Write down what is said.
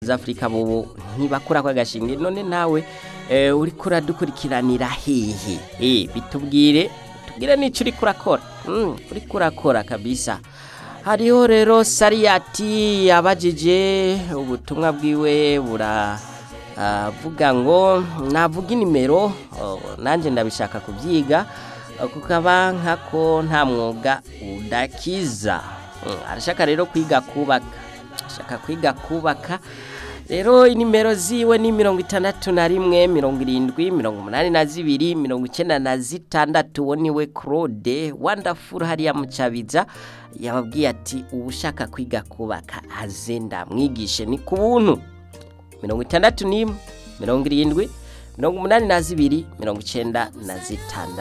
z'afurika bobo ntibakura kwa gashinge none nawe eh, uriko uradukurikiranira hehe eh bitubwire tubwire nico uriko urakora mm, uriko urakora kabisa hariho rero sariyati yabajije ubutumwa bwiwe bura avuga ngo navuga inimero oh, nanje ndabishaka kubyiga uh, kukaba nkako nta mwuga udakiza Mm, arashaka rero kwiga kubaka ashaka kwiga kubaka rero inimero ziwe ni mirongo itandatu na rimwe mirongo irindwi mirongo umunani na zibiri mirongo icyenda na zitandatu uwo niwe claude wandafuru hariya mu cyabiza yababwiye ati uba ushaka kwiga kubaka aze ndamwigishe ni ku buntu mirongo itandatu n'imwe mirongo irindwi mirongo umunani na zibiri mirongo icyenda na zitandatu